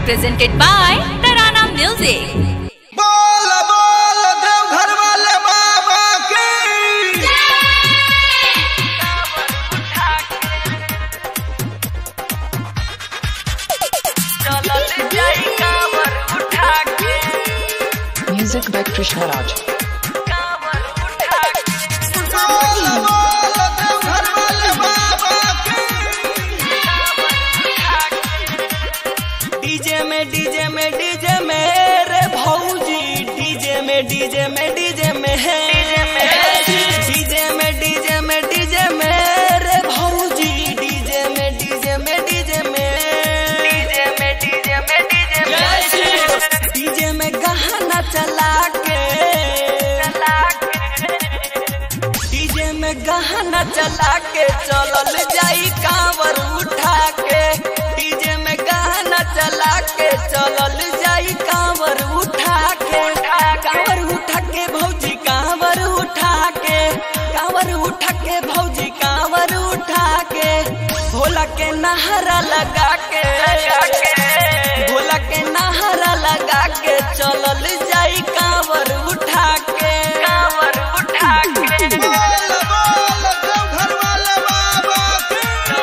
presented by Tarana Music. बोल बोल देवघर वाले बाबा की Music by Krishna Raj. बोल बोल देवघर वाले बाबा की डीजे में डीजे में डीजे में रे भौजी डीजे में डीजे में डीजे में डीजे में डीजे में डीजे में रे भौजी डीजे में डीजे में डीजे में डीजे में डीजे में डीजे में डीजे में गहना चला के डीजे में गहना चला के चलल जाई कांवर उठा के डीजे में गहना चला के चलल जाई कांवर उठा के कांवर उठा के भौजी कांवर उठा के कांवर उठा के भौजी कांवर उठा के भोला के नहरा लगा के भोला के नहरा लगा के चलल जाई कांवर उठा के कांवर उठा के बोल बोल देवघर वाले बाबा की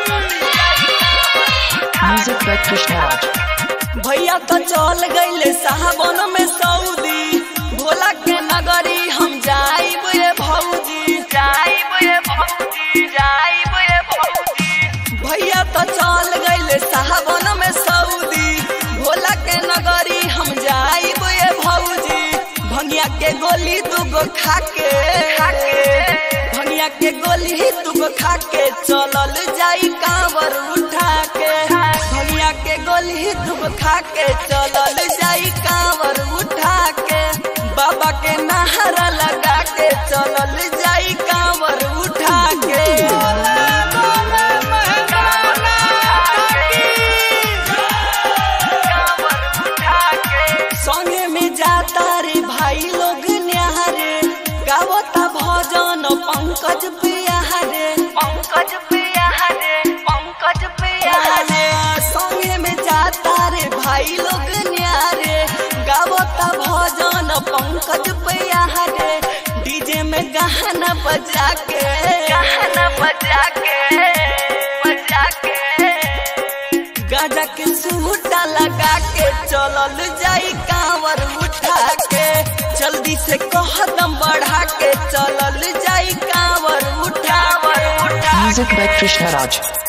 Music by Krishna Raj. भैया तो चल गईले साहबन में सऊदी भोला के नगरी हम जाइब ये भौजी जाइब ये भौजी जाइब ये भौजी भैया तो चल गईले साहबन में सऊदी भोला के नगरी हम जाइब ये भौजी भंगिया के गोली दूगो खा के भंगिया के गोली दूगो खा के चलल जाई कांवर उठा के भंगिया के गोली दूगो खा के चलल जाई कांवर उठा के बाबा के नहरा लगा के चलल जाई कांवर उठा के संगे में जाता रे भाई लोग न्यारे गावता भजन पंकज पियारे पंकज पियारे पंकज पियारे संगे में जाता रे भाई लोग न्यारे गावता भजन पंकज पियारे डीजे में गाना बजा के गाना बजा के बजा के गाजा के सूटा लगा के चलल जाई कांवर उठा के जल्दी से कदम बढ़ा के चलल जाई कांवर उठा के Music by Krishna Raj.